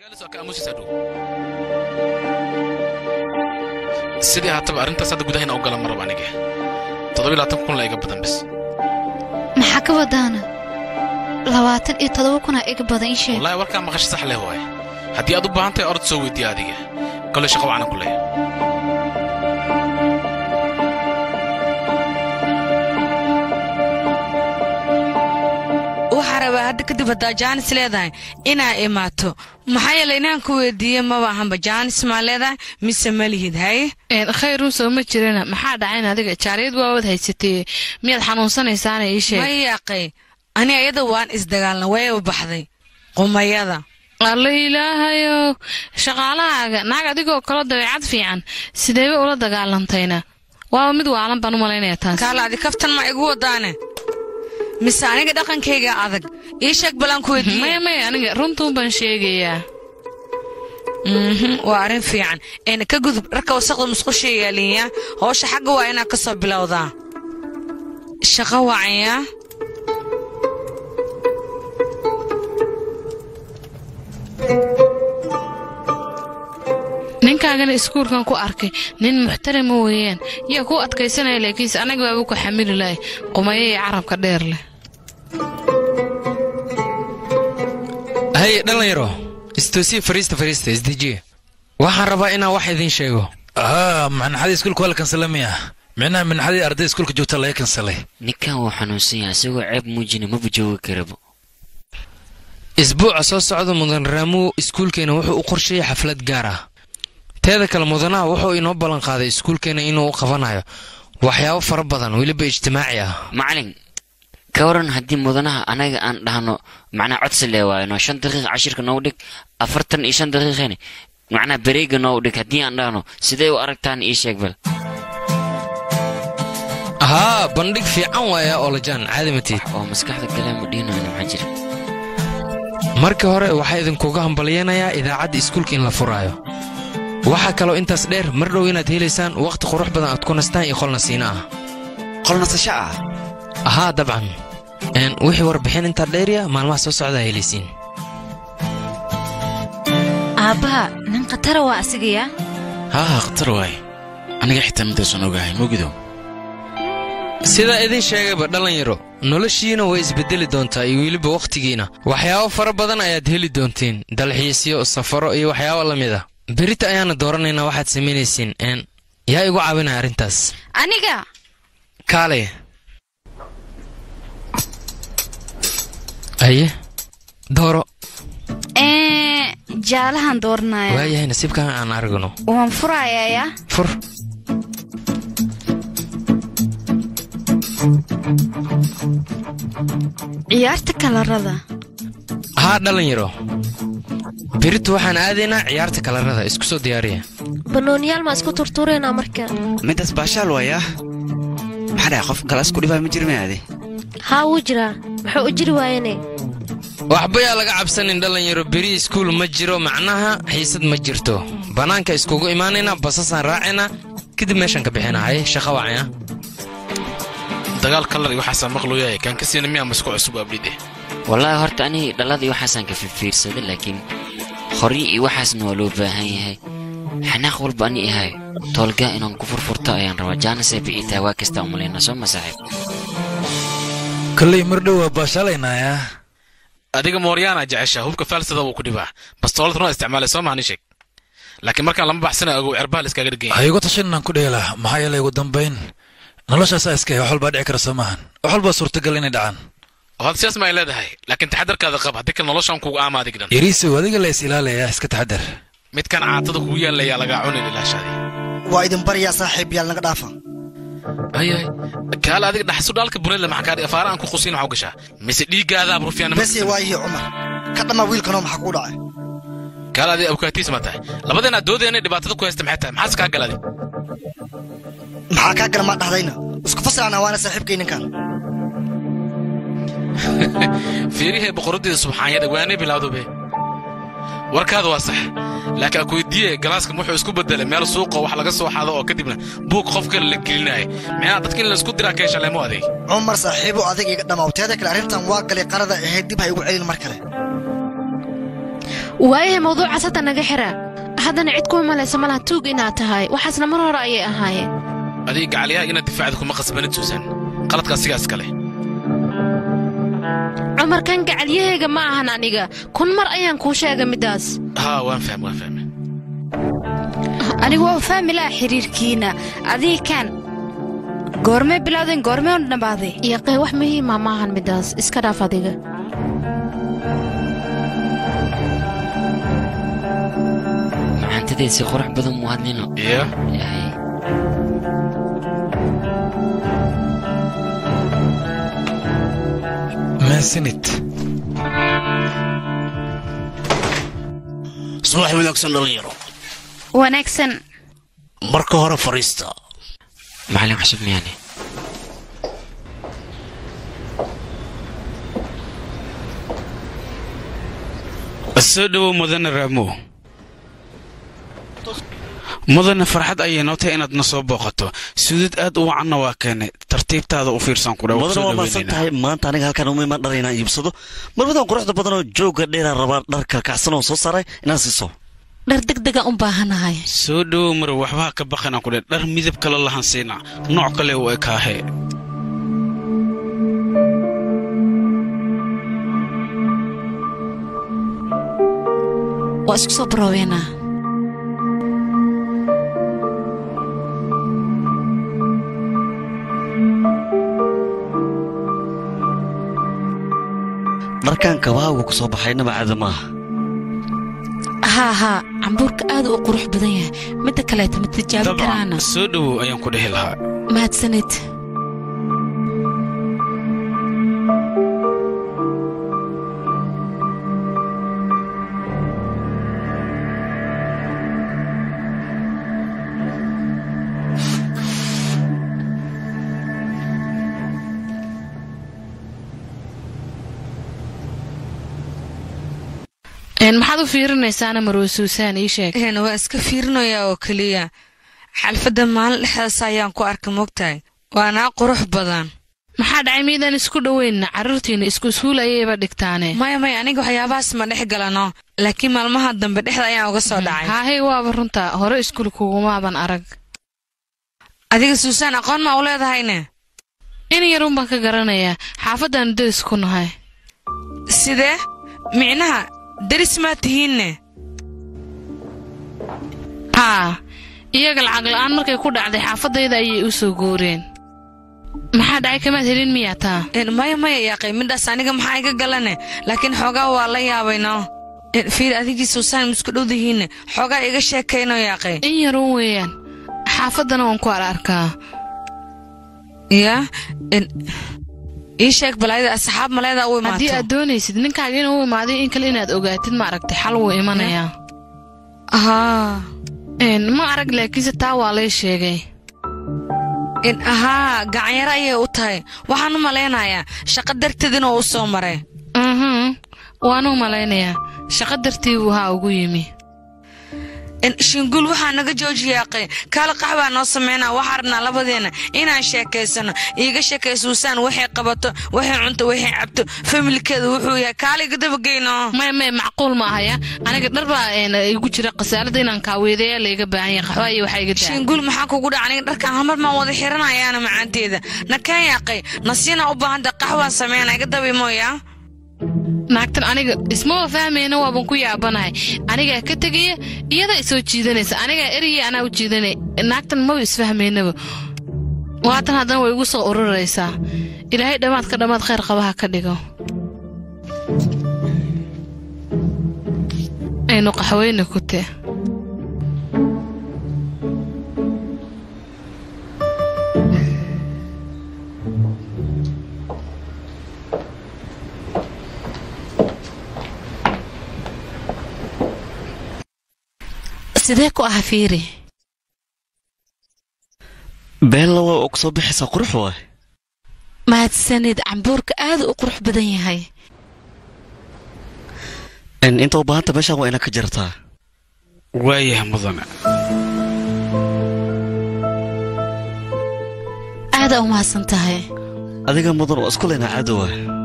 sidii haataba arrintaas hadda gudahayna u galan marab aniga toddoba labaatan kun la iga badan bis maxaa ka wadaana labaatan iyo toddoba kunaa iga badan ii sheeg wallaahi warkaa maqasho sax leh waaye haddii aad u baahan tahay orod soo weydiiya adiga kolley shaqo wacanan ku leeya waxaa rabaa hadda kadib haddaa jaanis leedahay inaa imaato maxaa yeelay inaan ku weydiiye maba ahanba jaanis maa leedahay mise ma lihid haye khayr uusoo ma jirana maxaa dhacayn adiga jaariyad waawad haysatee miyaad xanuunsanaysaana ii sheeg ma yaaqay ani ayada waan isdagaalna wayba baxday qumayada alla ilaahayow shaqaalahaaga naag adigoo kalo dabeecad fiican sideeba ula dagaalantayna waaba mid waalan baan u malaynaya taas kaala adi kaftan ma igu wadaane mise aniga dhaqankayga adag ii sheeg balaan ku weydiiye maya maya aniga runtuun baan sheegayaa waa arrin fiican eena ka gudub dharka wasaqda musqusha yaalinya howsha xagga waa inaad ka soo bilowdaa shaqo wacanyaa ninkaagana iskuulkan ku arkay nin muxtarama weeyaan yaa kuu adkaysanaya laakiinse anaga baaba ku xamili lahay qumayo iyo carabka dheer leh haye dhallinyaro istoosiya fariista fariista isdejiye waxaan rabaa inaan wax idiin sheego haa manaxadii iskuulka waa la kansalamaya micnaha manaxadii arday iskuulka joogta laga kansalay ninkan wuu xanuunsan yahay isagoo ceeb muujina maba joogi karabo isbuuca soo socda mudan raamuw iskuulkeena wuxuu u qorsheeyay xaflad gaar ah teeda kale mudanaha wuxuu inoo ballanqaaday iskuulkeena inuu u qabanayo waxyaabo fara badan weliba ijtimaaci ah macalin ka waran haddii mudanaha anaga aan dhahno macnaa codsi lee waayno shan daqiiq cashirka noogu dhig afartan iyo shan daqiiqani macnaa bareega noogu dhig haddii aan dhahno sidee u aragtaan ii sheeg bal haa bandhig fiican waaya oolajaan caadi matiid oo maskaxda galee ma dhihinayno maxaa jira markii hore waxaa idinkuga hambalyanayaa idaacadda iskuulka in la furaayo waxaa kaloo intaas dheer mar dhow inaad helaysaan wakhti qurux badan aad ku nastaan iyo qolnasiina ah qolnasasho ah haa dabcan wixii warbixin intaa dheerya maalmaha soo socdaa helaysiin aabbaha nin khatara waa asigayaa haa haa khatar waaye aniga xitaa midaasan ogahay mogido sidaa idin sheegayba dhallinyaro noloshiina way isbeddeli doontaa iyo weliba wakhtigiina waxyaabo fara badan ayaad heli doontiin dalxiisyo safaro iyo waxyaabo la mid ah berita ayaana dooranaynaa waxaad samaynaysiin n yaa igu caawinaya arrintaas aniga kaale aye dooro jaalahan dooranaya waayahay nasiibkan aan aragno waan furayayaa fur ciyaarta kalarada haa dhallinyaro beritu waxaan aadaynaa ciyaarta kalarada isku soo diyaariya banooniyaal maa isku turtureynaa marka midaas baashaal waaya maxaa dhahay qof galaas ku dhibaa ma jirma aade haa wuu jiraa muxuu u jiri waayene waxba yaa laga cabsanin dhallinyaro beri iskuul ma jiro macnaha xiisad ma jirto bannaanka iskugu imaanaynaa basasaan raacaynaa kadib meeshaan ka bixinaa haye shaqa wacaya dagaal kalar iyo waxaasaa maqlooyahay kaan ka siina miyaa masku cusub abdhide wallaahi horta aniga dhalladii waxaasaan ka fiirfiirsaday laakiin horyi iyo waxaasna waa loo baahan yahay xanaaq walba ani ahay toolgaa inaan ku furfurto ayaan rabaa jaanisay biciitaa waa kastaa umalayna soo ma saaxiib kolley mar dhow waa baashaalaynayaa adiga mooryaana jeceshaa hubka faalsada wuu ku dhibaa bastoolad runaa isticmaalay soo maani sheeg laakiin markaan lama baxsana ogow cerbaha la iskaaga dhiganya ha igu tashan inaan ku dheelaa maxaa yeelay ugu dambayn noloshaasaa iska wax walbaa dhici kara soo maahan wax walbaa suurtagal inay dhacaan oo had sidaas ma ay leedahay laakiin taxadarkaada qab haddii kale noloshaan kugu aama adigdhan yariisow adiga la is ilaalayaa iska taxadar midkan caatada kugu yaalayaa lagaa cunin ilaashaadi waa idin baryaa saaxiib yaal naga dhaafa ayahay kaale adiga dhaxsu dhaalka buneedle maxaa kaa afaara aan ku qusin waxu gashaa mise dhiiggaadaa burufyaan bese waayihi cumar ka dhammaa wiilkanoo maxaa kuu dhacay kaale adiga abukaatiis ma tahay labadeenaa doodeenay dhibaatada ku haysta maxay tahay maxaas kaa galadi maxaa kaa gala maa dhahdayna isku fasilana waana saaxiibkay ninkan fiirihee boqoraddeeda subxaanyada waanay bilowdobe warkaada waa sax laakiin aan ku weydiiye galaaskam wuxuu isku bedelay meel suuqoo wax laga soo xado oo kadibna buug qof kale la gelinaayo micnaha dadka in laysku diraa ka heshaleemo adeeg cumar saaxiibo adig iga dhamaaw teeda kale arrintan waa galay qarada ahayd dib ha igu celin mar kale waayahay mawduucaas hadda naga xira haddana cid kuma malaysa malaha tuug inaad tahay waxaasna mar hore ayay ahaayeen adiga gacalyaha inaad difaacda kuma khasbanid suusan qaladka asigaas kale cumarkan gacalyahayga ma ahan aniga kun mar ayaan kuu sheegay middaas haa waan fahm waan fahme anigu waa fahmi laha xiriirkiina adii kaan goormee bilowdeen goormee un dhammaaday yaqee wax muhiima ma ahan middaas iska dhaaf adiga macaantadeed si qurux badan mu hadlino iyo yahay maasanid subax wanaagsan dhalinyaro wanaagsan marka hore fariista macallin cusub miyaane soo dhowow mudane raamo mudane farxad ayay noo tahay inaad na soo booqato sudad aad u wacanna waa keenay tartiibtaada u fiirsan ku mudana waa maasan tahay maanta aniga halkaan uma imaan dhar inaan iibsado marmadan quruxda badan oo joogga dheeraa rabaa dhar kalkacsan oo soo saaray inaan siiso dhar degdega u baahanahay soo dhowow marow waxbaha ka baqanaan ku dhe dhar midab kale lahan siina nooc kale u ekaahe waa isku soo baroobeynaa dharkan kabahaagu ku soo baxaynaba caada maaha haa haa cambuurka aad u qurux badan yahay midda kaleeta ma tijaabi karaana dabcan soo dhowow ayaan ku dhehi lahaa mahadsanid maxaad u fiirinaysaana marwe suusaan ii sheeg een waa iska fiirinayaa oo keliya xalfadda maalin dhexdaas ayaan ku arkay mogtahay waanaa qurux badan maxaa dhacay miidaan isku dhoweynna carruurtiinna isku iskuul ayayba dhigtaane maya maya aniga waxyaabahaas ma dhex galano laakiin maalmaha dambe dhexda ayaan uga soo dhacay haahey waaba runta hore iskuul kugumaaban arag adiga suusaan aqoon ma u leedahayne in yarun baan ka garanayaa xaafaddaannu deris ku nahay sidee micnaha deris maa tihiinne haa iyaga lacag la'aan markay ku dhacday xaafaddayda ayay u soo guureen maxaa dhacay kamaad helin miyaa taa maya maya yaaqay midhaas aniga maxaa iga galane laakiin xoogaa waa la yaabayno fiir adigii suusaan misku dhowdihiinne xoogaa iga sheekayno yaaqay in yarun weeyaan xaafaddana waan ku ar arkaa yaa ii sheeg balaayada asxaab maleeda u imaato haddii aad doonaysid ninkaaga inuu u imaaday in kale inaad ogaatid ma aragtay xal wuu imanayaa haa ma arag laakiinse taa waa lay sheegay haa gacanyaro ayay u tahay waxaan u malaynayaa shaqo darteed inuu u soo maray mhm waan u malaynayaa shaqo dartii buu haa ugu yimi shinguul waxaa naga joojiyaaqay kaala qaxbaa noo sameynaa waxaa rabnaa labadeenna inaan sheekaysano iiga sheekay suusaan waxay qabato waxay cunto waxay cabto familkeeda wuxuu yahay kaaliga dabageyno maya maya macquul ma ahaya aniga dhar baa igu jira khasaalada inaan kaaweedeeya layga baahan yahay qaxwa iyo waxaa iga daa shinguul maxaa kugu dhaca aniga dharkan hamar maan wada xiranayaana macaanteeda nakeen yaaqay nasiina u baahanta qaxwaa sameyna iga dabimooyaa naagtan aniga ismaba fahmayna waaban ku yaabanahay anigaa ka tegaya iyadaa isoo jiidanaysa anigaa eraya anaa u jiidanay naagtan maba isfahmaynaba waatan haddana way igu soo ururaysaa ilaahay dhammaadka dhammaad khayr qabaha ka dhigo aynu qaxweyne ku te sidee ku ah fiiri beella waa og soo bixaysaa qurux waay mahadsanid cambuurka aad u qurux badan yahay inta u baahanta meeshaan waa inaad ka jartaa waayahay mudane aadaa u mahadsan tahay adiga mudan waa isku leynaa caado waay